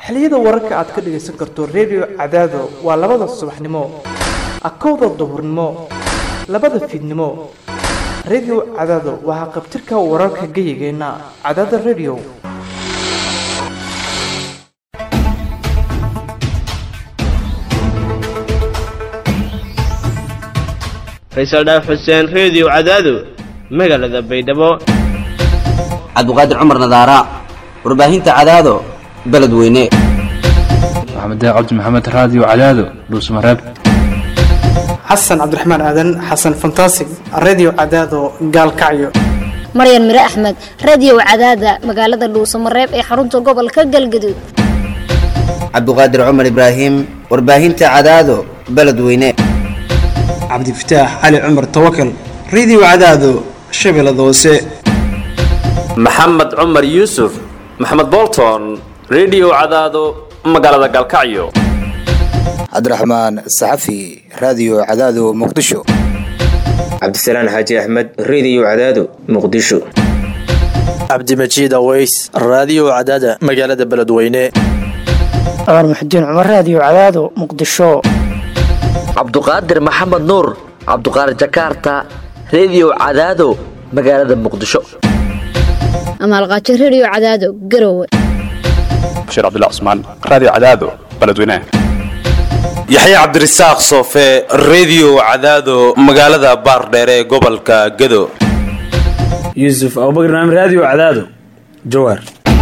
xilliyada wararka aad ka dhagaysan karto redio cadaado waa labada subaxnimo akowda duhurnimo labada fiidnimo redio cadaado waa haqabtirka wararka geyigeenna cadaada redio faysal dhaaf xuseen reediyo cadaado magaalada baydhabo cabdiqaadir cumar nadaara warbaahinta cadaado beledweyne maxamed cabdi maxamed raadiyo cadaado dhuusmareeb xasan cabdiraxmaan aadan xasan fantasig redio cadaado gaalkacyo maryan mire axmed radiyow cadaada magaalada dhuusamareeb ee xarunta gobolka galgaduud cabdiqaadir cumar ibraahim warbaahinta cadaado beledweyne cabdifataax cali cumar tawakal redio cadaado shabeellada hoose maxamed cumar yuusuf maxamed bolton redio cadaado magaalada galkacyo cabdiraxmaan saxafi raadiyo cadaado muqdisho cabdisalaan xaaji axmed reediyo cadaado muqdisho cabdimajiid aweys raadiyo cadaada magaalada beledweyne cumar muxudiin cumar raadiyo cadaado muqdisho cabduqaadir maxamed nuur cabduqaadir jakaarta reediyo cadaado magaalada muqdisho amaalqaajo redio cadaado garowe bashiir cabdilla cusmaan raadiyo cadaado beledweyne yaxye cabdirasaaq soofe reediyo cadaado magaalada baardheere ee gobolka gado yuusuf abubakr naam raadiyo cadaado jawaar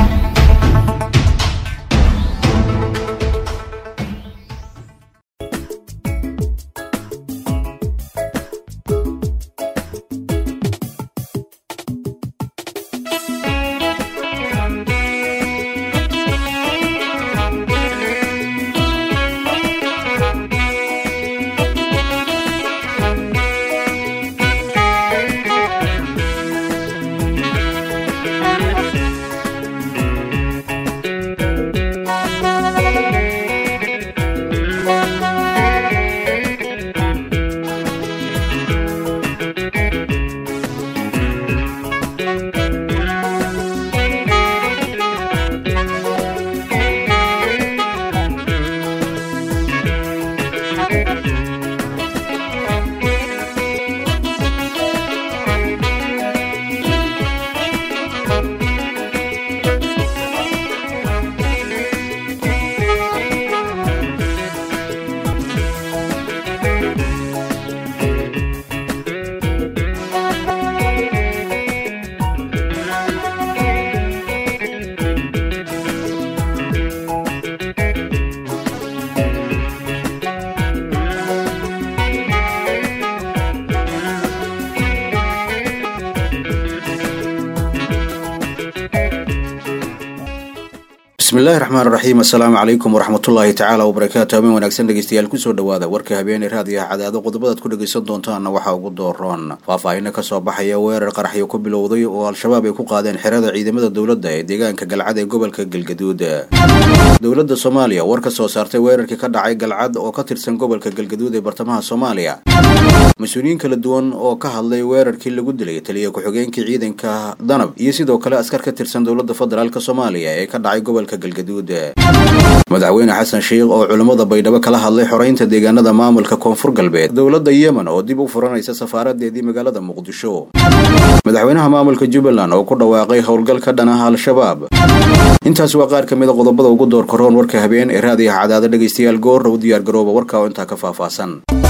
bismillahi raxmaan raxiim assalaamu calaykum waraxmatullaahi tacaala wabarakaatu habeen wanaagsan dhegeystayaal kusoo dhawaada warka habeeney raadiyaha cadaado qodobadaad ku dhegeysan doontaana waxaa ugu dooroon faahfaahino kasoo baxaya weerar qaraxyo ku bilowday oo al-shabaab ay ku qaadeen xerada ciidamada dowladda ee deegaanka galcad ee gobolka galgaduud dowladda soomaaliya war ka soo saartay weerarkii ka dhacay galcad oo ka tirsan gobolka galgaduud ee bartamaha soomaaliya mas-uuliyiin kala duwan oo ka hadlay weerarkii lagu dilay taliya ku-xigeenkii ciidanka danab iyo sidoo kale askar ka tirsan dowladda federaalk soomaaliya ee ka dhacay gobolka galgaduud madaxweyne xasan sheikh oo culimmada baydhabo kala hadlay xoreynta deegaanada maamulka koonfur galbeed dowladda yemen oo dib u furanaysa safaaradeedii magaalada muqdisho madaxweynaha maamulka jubbaland oo ku dhawaaqay howlgal ka dhan ah al-shabaab intaas waa qaar ka mid a qodobada ugu door karoon warka habeen ee raadiyaha cadaada dhegaystayaal goorra u diyaargarooba warka oo intaa ka faahfaahsan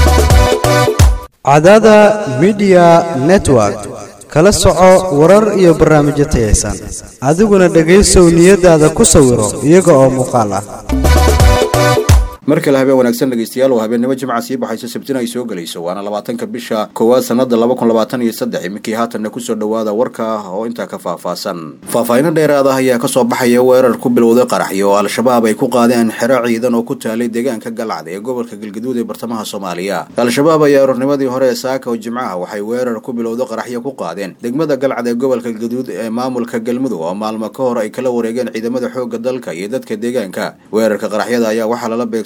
cadaada midiya network kala soco warar iyo barnaamijyo tayaysan adiguna dhegaysow niyadaada ku sawiro iyaga oo muuqaal ah mar kale habeen wanaagsan dhegeystayaal oo habeennimo jimca sii baxayso sabtina ay soo gelayso waana labaatanka bisha koowaad sanada laba kun labaatan iyo saddex iminkii haatanna kusoo dhawaada warka ah oo intaa ka faahfaahsan faahfaahino dheeraad ah ayaa kasoo baxaya weerar ku bilowday qaraxyo oo al-shabaab ay ku qaadeen xero ciidan oo ku taalay deegaanka galcad ee gobolka galgaduud ee bartamaha soomaaliya al-shabaab ayaa aroornimadii hore ee saaka oo jimcaha waxay weerar ku bilowday qaraxyo ku qaadeen degmada galcad ee gobolka galgaduud ee maamulka galmudug oo maalmo ka hor ay kala wareegeen ciidamada xoogga dalka iyo dadka deegaanka weerarka qaraxyada ayaa waxaa lala beegsaday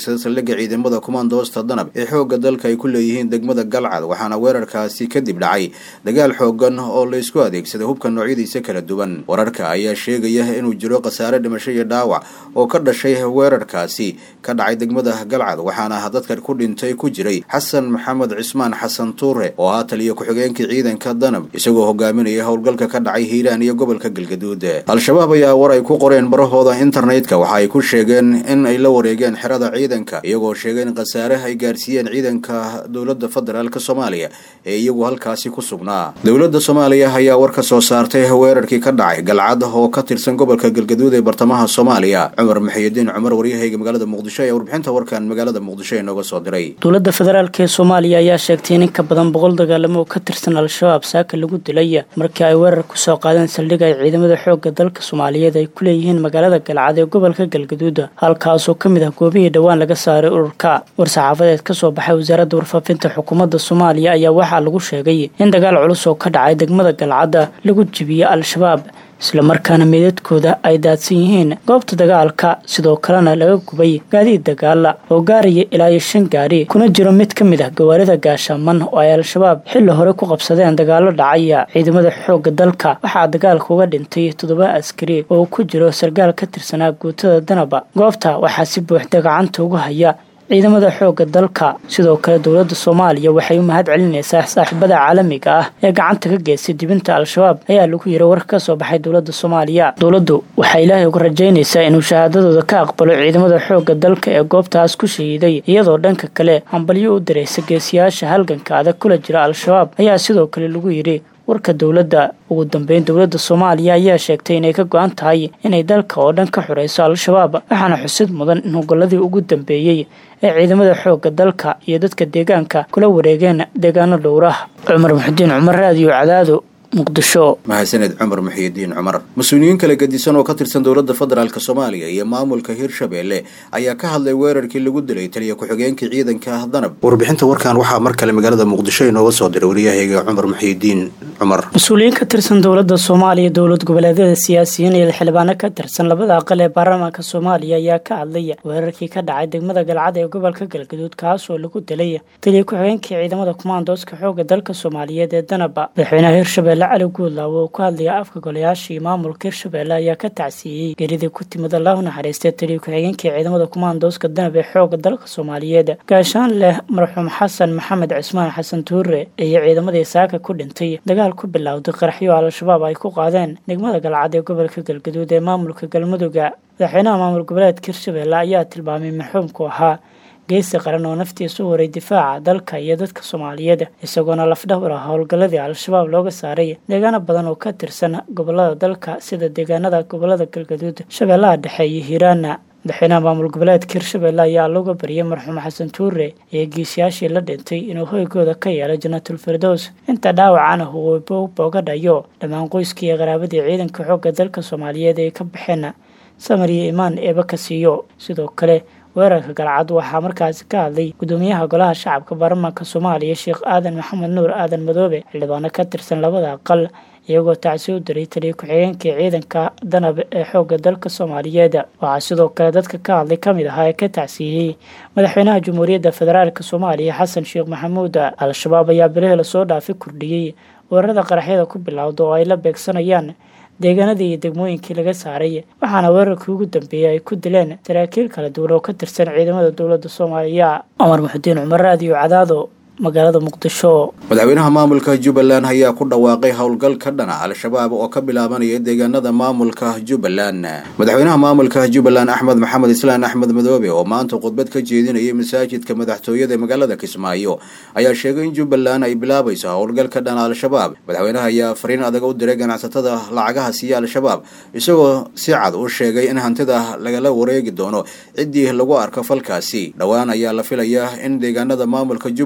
beegsaday saldhigga ciidamada kumaandoosta danab ee xoogga dalka ay ku leeyihiin degmada galcad waxaana weerarkaasi kadib dhacay dagaal xoogan oo laysku adeegsaday hubka noocyadiisa kala duwan wararka ayaa sheegaya inuu jiro khasaare dhimasho iyo dhaawac oo ka dhashay weerarkaasi ka dhacay degmada galcad waxaana dadka ku dhintay ku jiray xasan maxamed cismaan xasan tuure oo ah taliya ku-xigeenkii ciidanka danab isagoo hogaaminaya howlgalka ka dhacay hiiraan iyo gobolka galgaduud al-shabaab ayaa war ay ku qoreen barahooda internetka waxa ay ku sheegeen in ay la wareegeen xerada ciidanka iyagoo sheegay in khasaare ay gaarsiiyeen ciidanka dowladda federaalk soomaaliya ee iyagu halkaasi ku sugnaa dowladda soomaaliya ayaa war ka soo saartay weerarkii ka dhacay galcad oo ka tirsan gobolka galgaduud ee bartamaha soomaaliya cumar maxiyadiin cumar waryahayga magaalada muqdisho ayaa warbixinta warkan magaalada muqdisho inooga soo diray dowladda federaalk ee soomaaliya ayaa sheegtay in in ka badan boqol dagaalamo oo ka tirsan al-shabaab saaka lagu dilay markii ay weerar kusoo qaadeen saldhig ay ciidamada xoogga dalka soomaaliyeed ay ku leeyihiin magaalada galcad ee gobolka galgaduud halkaasoo ka mid ah goobihii dhowaan laga saaray ururka war-saxaafadeed ka soo baxay wasaaradda warfaafinta xukuumadda soomaaliya ayaa waxaa lagu sheegay in dagaal culus oo ka dhacay degmada galcadda lagu jibiyey al-shabaab islamarkaana meedadkooda ay daadsan yihiin goobta dagaalka sidoo kalena laga gubay gaadiid dagaala oo gaaraya ilaa iyo shan gaari kuna jiro mid ka mid ah gawaarida gaashaaman oo ay al-shabaab xilli hore ku qabsadeen dagaalo dhacaya ciidamada xoogga dalka waxaa dagaalka uga dhintay toddoba askari oo ku jiro sargaal ka tirsanaa guutada danaba goobta waxaa si buuxda gacanta uga haya ciidamada xoogga dalka sidoo kale dowladda soomaaliya waxay u mahad celinaysaa saaxiibada caalamiga ah ee gacanta ka geystay dibinta al-shabaab ayaa lagu yiri war ka soo baxay dowladda soomaaliya dowladdu waxay ilaahay uga rajaynaysaa inuu shahaadadooda ka aqbalo ciidamada xoogga dalka ee goobtaas ku shahiiday iyadoo dhanka kale hambalyo u diraysa geesiyaasha halganka adag kula jira al-shabaab ayaa sidoo kale lagu yidhi warka dowladda ugu dambeyn dowladda soomaaliya ayaa sheegtay inay ka go-an tahay inay dalka oo dhan ka xurayso al-shabaab waxaana xusid mudan in hogoladii ugu dambeeyey ee ciidamada xoogga dalka iyo dadka deegaanka kula wareegeen deegaano dhowrah cumar muxudiin cumar raadiyo cadaado muqdisho mahadsaned cumar muxiyidiin cumar mas-uuliyiin kala gedisan oo ka tirsan dowladda federaalk soomaaliya iyo maamulka hirshabeelle ayaa ka hadlay weerarkii lagu dilay taliya ku-xigeenkii ciidanka danab warbixinta warkan waxaa mar kale magaalada muqdisho inooga soo diray waryahayga cumar muxiyidiin cumar mas-uuliyiin ka tirsan dowladda soomaaliya dowlad goboleedyada siyaasiyiin iyo xildhibaano ka tirsan labada aqal ee baarlamaanka soomaaliya ayaa ka hadlay weerarkii ka dhacay degmada galcad ee gobolka galgaduud kaasoo lagu dilay taliya ku-xigeenkii ciidamada kumaandooska xoogga dalka soomaaliyeed ee danaba madaxweynaha hirshabelle cali guudlaawo oo ku hadlaya afka golayaashii maamulka hirshabelle ayaa ka tacsiiyey geridii ku timid allah u naxariistay taliya ku-xigeenkii ciidamada kumaandooska danab ee xoogga dalka soomaaliyeed gaashaan leh marxuum xasan maxamed cismaan xasan tuure iyo ciidamadii saaka ku dhintay dagaal ku bilowday qaraxyo al-shabaab ay ku qaadeen degmada galcad ee gobolka galgaduud ee maamulka galmudugga madaxweynaha maamul goboleedka hirshabelle ayaa tilmaamay marxuumku ahaa geesi qaran oo naftiisa u horay difaaca dalka iyo dadka soomaaliyeed isagoona lafdhawr ah howlgalladii al-shabaab looga saaray deegaano badan oo ka tirsan gobolada dalka sida deegaanada gobolada galgaduud shabeellaha dhexe iyo hiiraana madaxweynaha maamul goboleedka hirshabelle ayaa looga bariyay marxuum xasan tuure iyo geesiyaashii la dhintay inuu hoygooda ka yeelo janaatul firdows inta dhaawacana uu booga dhayo dhammaan qoyskii iyo qaraabadii ciidanka xoogga dalka soomaaliyeed ay ka baxeen samar iyo imaan eeba ka siiyo sidoo kale weerarka galcad waxaa markaasi ka hadlay gudoomiyaha golaha shacabka baarlamaanka soomaaliya sheekh aadan maxamed nuur aadan madoobe xildhibaano ka tirsan labada aqal iyagoo tacsi u diray taliya ku-xigeenkii ciidanka danab ee xoogga dalka soomaaliyeed waxaa sidoo kale dadka ka hadlay ka mid ahaa ee ka tacsiiyey madaxweynaha jamhuuriyadda federaalk soomaaliya xasan sheekh maxamuud al-shabaab ayaa bilihii lasoo dhaafi kordhiyey weerarada qaraxyada ku bilowda oo ay la beegsanayaan deegaanadii iyo degmooyinkii laga saaray waxaana weerarkii ugu dambeeyey ay ku dileen saraakiil kala duwan oo ka tirsan ciidamada dowladda soomaaliya cumar muxudiin cumar raadiyo cadaado magaalada muqdisho madaxweynaha maamulka jubbaland ayaa ku dhawaaqay howlgal ka dhana al-shabaab oo ka bilaabanaya deegaanada maamulka jubbaland madaxweynaha maamulka jubbaland axmed maxamed islaan axmed madoobe oo maanta khudbad ka jeedinayay masaajidka madaxtooyada ee magaalada kismaayo ayaa sheegay in jubbaland ay bilaabayso howlgal ka dhana al-shabaab madaxweynaha ayaa fariin adag u diray ganacsatada lacagaha siiya al-shabaab isagoo si cad u sheegay in hantida lagala wareegi doono ciddii lagu arko falkaasi dhowaan ayaa la filayaa in deegaanada maamulka jubbaland uu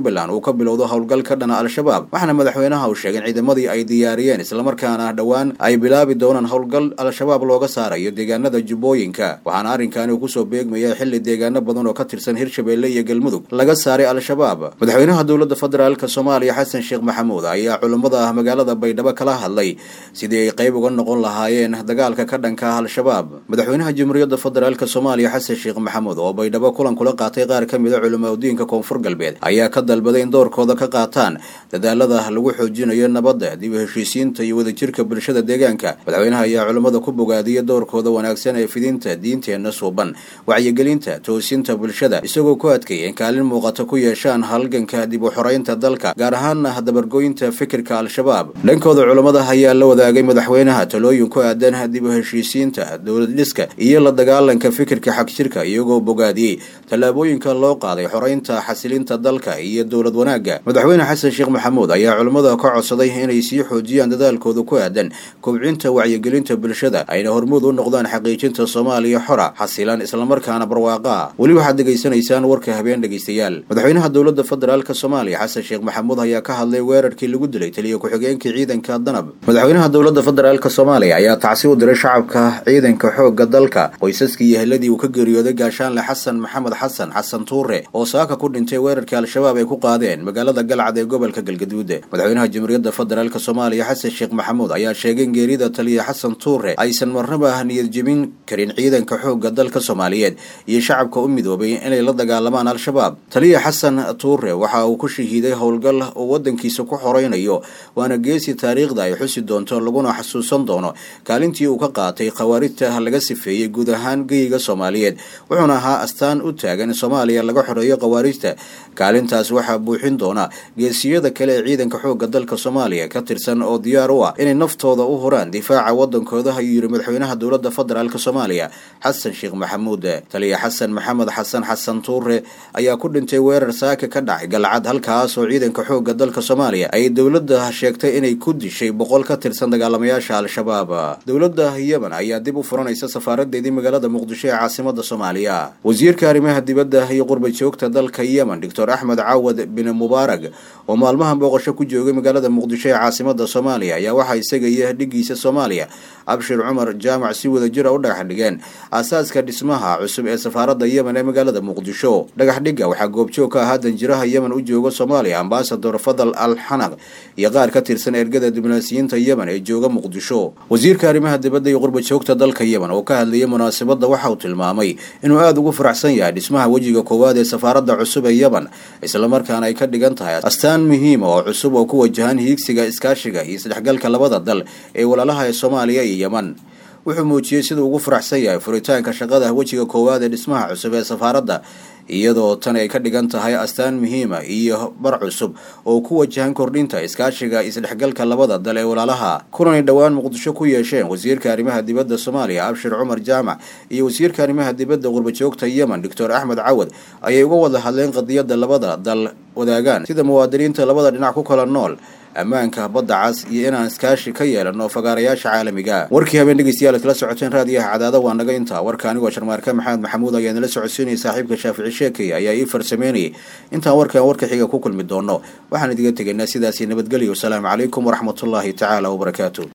ka bilowdo howlgal ka dhana al-shabaab waxaana madaxweynaha uu sheegay in ciidamadii ay diyaariyeen islamarkaana dhowaan ay bilaabi doonaan howlgal al-shabaab looga saarayo deegaanada jubbooyinka waxaana arrinkaani uu kusoo beegmaya xilli deegaano badan oo ka tirsan hirshabeelle iyo galmudug laga saaray al-shabaab madaxweynaha dowladda federaalk soomaaliya xasan sheekh maxamuud ayaa culummada magaalada baydhabo kala hadlay sidii ay qayb uga noqon lahaayeen dagaalka ka dhanka ah al-shabaab madaxweynaha jamhuuriyadda federaalk soomaaliya xasan sheekh maxamuud oo baydhabo kulan kula qaatay qaar ka mida culimaudiinka koonfur galbeed ayaa ka dalbaday in doorkooda ka qaataan dadaalada lagu xoojinayo nabadda dib u heshiisiinta iyo wadajirka bulshada deegaanka madaxweynaha ayaa culimmada ku bogaadiyay doorkooda wanaagsan ee fidinta diinteenna suuban wacyigelinta toosinta bulshada isagoo ku adkeeyay in kaalin muuqata ku yeeshaan halganka dib u xoreynta dalka gaar ahaana dabargoynta fikirka al-shabaab dhankooda culammada ayaa la wadaagay madaxweynaha talooyin ku aadan dib u heshiisiinta dowlad dhiska iyo la dagaalanka fikirka xagjirka iyagoo bogaadiyey tallaabooyinka loo qaaday xoreynta xasilinta dalka iyo dowlad wanaagga madaxweyne xasan sheekh maxamuud ayaa culammada ka codsaday inay sii xoojiyaan dadaalkooda ku aadan kobcinta wacyigelinta bulshada ayna hormuud u noqdaan xaqiijinta soomaaliya xora xasilan islamarkaana barwaaqa weli waxaad degaysanaysaan warka habeen dhegaystayaal madaxweynaha dowladda federaalk soomaaliya xasan sheekh maxamuud ayaa ka hadlay weerarkii lagu dilay taliya ku-xigeenkii ciidanka danab madaxweynaha dowladda federaalk soomaaliya ayaa tacsi u diray shacabka ciidanka xoogga dalka qoysaskii iyo heladii uu ka geeriyooday gaashaanle xasan maxamed xasan xasan tuure oo saaka ku dhintay weerarkii al-shabaab ay ku qaadeen magaalada galcad ee gobolka galgaduud madaxweynaha jamhuuriyadda federaalk soomaaliya xasan sheekh maxamuud ayaa sheegay in geerida taliya xasan tuure aysan marnaba niyad jebin karin ciidanka xoogga dalka soomaaliyeed iyo shacabka u midoobay inay la dagaalamaan al-shabaab taliya xasan tuure waxa uu ku shahiiday howlgal uu wadankiisa ku xoreynayo waana geesi taariikhda ay xusi doonto laguna xasuusan doono kaalintii uu ka qaatay khawaarijta laga sifeeyey guud ahaan geyiga soomaaliyeed wuxuuna ahaa astaan u taagan in soomaaliya laga xoreeyo khawaarijta kaalintaas waxaa buuxin doona geesiyada kale ee ciidanka xoogga dalka soomaaliya ka tirsan oo diyaar u ah inay naftooda u huraan difaaca wadankooda ayuu yidhi madaxweynaha dowladda federaalk soomaaliya xasan sheekh maxamuud taliya xasan maxamed xasan xasan tuure ayaa ku dhintay weerar saaka ka dhacay galcad halkaas oo ciidanka xoogga dalka soomaaliya ay dowladda sheegtay inay ku dishay boqol ka tirsan dagaalamayaasha al-shabaab dowladda yemen ayaa dib u furanaysa safaaradeedii magaalada muqdisho ee caasimada soomaaliya wasiirka arrimaha dibadda iyo qurba joogta dalka yemen doctor axmed caawad bin mubaarag oo maalmahan booqasho ku joogay magaalada muqdisho ee caasimada soomaaliya ayaa waxaa isaga iyo dhigiisa soomaaliya abshir cumar jaamac si wada jira u dhagax dhigeen aasaaska dhismaha cusub ee safaaradda yemen ee magaalada muqdisho dhagax dhigga waxaa goobjoog ka ahaa danjiraha yemen u jooga soomaaliya ambasador fadal al xanaq iyo qaar ka tirsan ergada diblomaasiyiinta yemen ee jooga muqdisho wasiirka arrimaha dibadda iyo qurba joogta dalka yemen oo ka hadlayay munaasabadda waxa uu tilmaamay inuu aada ugu faraxsan yahay dhismaha wejiga koowaad ee safaaradda cusub ee yemen islamarkaana ay ka dhigan tahay astaan muhiima oo cusub oo ku wajahan hiigsiga iskaashiga iyo isdhexgalka labada dal ee walaalaha ee soomaaliya iyo yemen wuxuu muujiyey siduu ugu faraxsan yahay furitaanka shaqada wejiga koowaad ee dhismaha cusub ee safaaradda iyadoo tan ay ka dhigan tahay astaan muhiima iyo bar cusub oo ku wajahan kordhinta iskaashiga isdhexgalka labada dal ee walaalaha kulanay dhowaan muqdisho ku yeesheen wasiirka arrimaha dibadda soomaaliya abshir cumar jaamac iyo wasiirka arrimaha dibadda qurbajoogta yemen doctor axmed cawad ayay uga wada hadleen qadiyadda labada dal wadaagaan sida muwaadiniinta labada dhinac ku kala nool ammaanka badda cas iyo inaan iskaashi ka yeelano fagaarayaasha caalamiga warkii habeen dhegeystayaal kala socoteen raadiyaha cadaada waa naga intaa warka anigoo sharmaarka maxamed maxamuud ayaa nala socodsiinaya saaxiibka shaafici sheekay ayaa ii farsameynayay intaan warkan warka xiga ku kulmi doono waxaan idiga tegaynaa sidaasi nabadgelyo wasalaamu calaykum waraxmatullaahi tacaala wabarakaatu